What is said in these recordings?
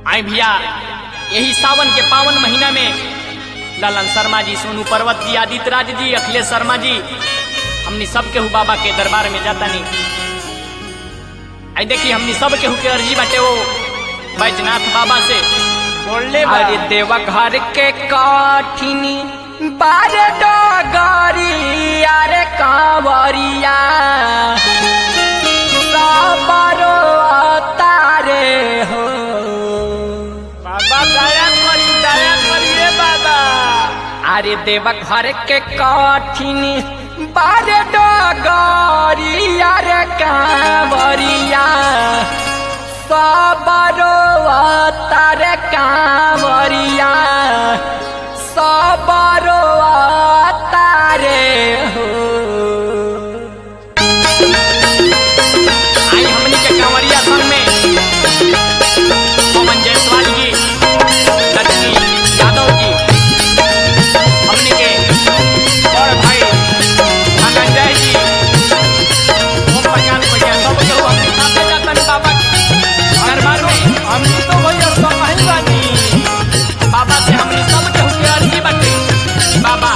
आई भैया यही सावन के पावन महीना में ललन शर्मा जी सोनू पर्वत जी आदित्य राज जी अखिलेश शर्मा जी हमनी सब केहू बाबा के दरबार में जाता नहीं आई देखी हमनी सब केहू के अर्जी बाटे वो बैजनाथ बाबा से बोलले बा। अरे देवा घर के काठिनी बार डगरी अरे कांवरिया सबरो तारे हो बाबा दया करी दया करी रे बाबा अरे देवा घर के काठिनी बार डगरी अरे कांवरिया सबरो तारे कांवरिया सबरो तारे हो आई हमनी के कांवरिया संग में पवन जायसवाल जी लक्ष्मी यादव जी हमनी के और भाई धनंजय जी ओम प्रकाश भैया सब केहू हमनी साथे जातन बाबा के दरबार में हमनी तो भैया सब ही बानी बाबा से हमनी सब केहू के अर्जी बाटे बाबा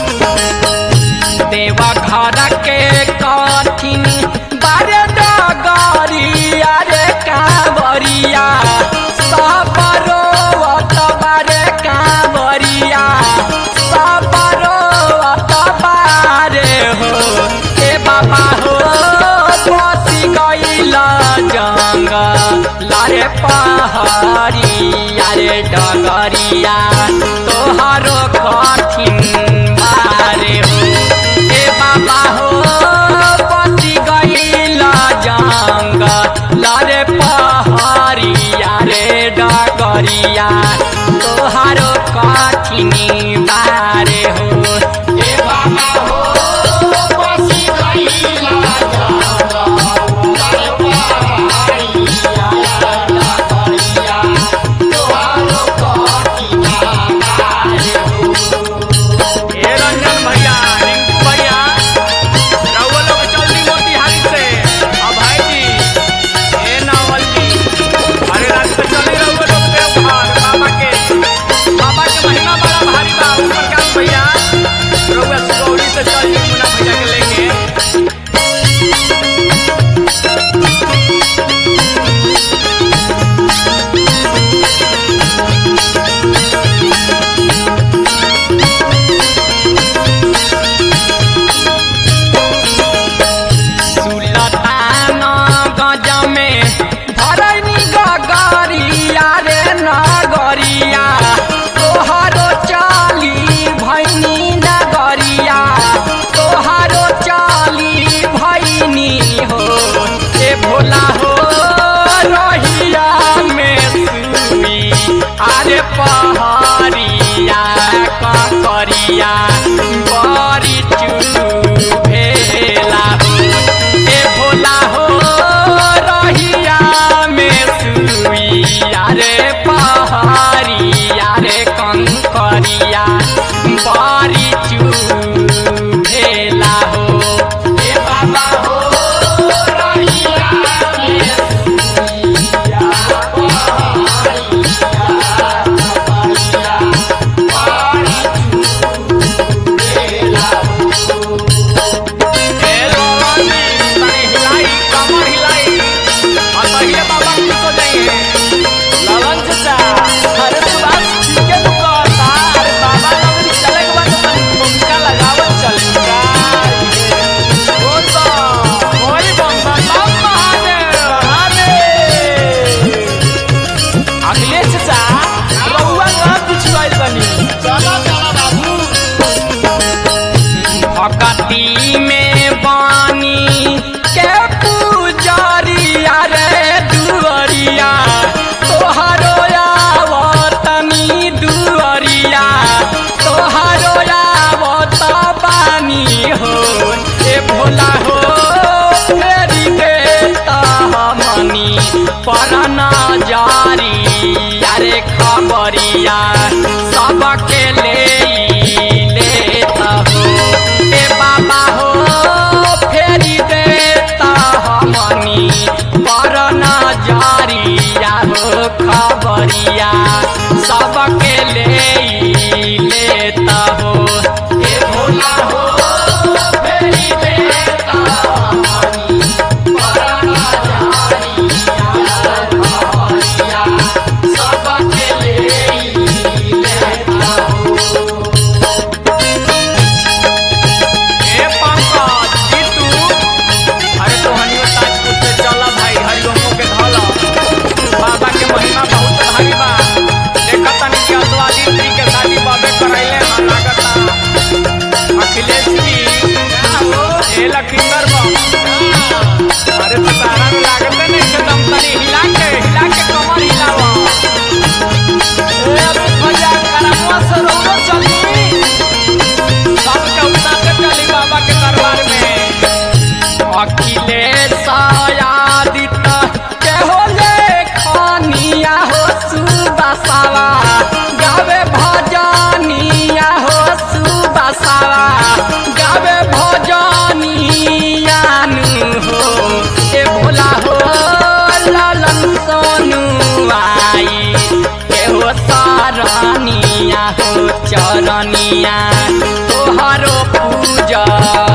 देवा घर के कठिन बारे डगरी अरे कांवरिया सबरो बारे कांवरिया सबरो बारे हो ए बाबा हो बसी गईला जंग लारे पहाड़िया रे डगरिया तोहारो कठिन बारे हो ए बाबा हो बसी गईला जंग लारे पहाड़िया रे डगरिया तोहारो कठिन बारे हो ए बाबा हो बसी गईला ए रंजन भैया रिंकू भैया रउआ लोग चलती मोतिहारी से अब भाई जी ए नावल जी अरे रात से चली रउआ लोग देवघर बाबा के बाबा के महिमा बड़ा भारी बा ऊपर का भैया रउआ सुगौली से चल जी मुन्ना भैया के लेके सुलतान गज में धरनी गगरिया रे नगरिया तोहारो चाली भैनी नगरिया तोहारो चाली भैनी हो ए भोला हो रहिया में सुई अरे पहाड़िया ककरिया बड़ी चू भेला हो ए भोला हो रहिया में सुइया रे पहाड़िया रे कंकरिया बड़ी चू भेला हो ए बाबा हो रहिया में अखिलेशायादित के हो लेखनिया हो सुबसावा गावे भजनिया हो सुबसावा गावे भजनिया नु हो ए भोला हो लालन सोनु आई के हो सारनिया हो चरनिया तोहरो पूजा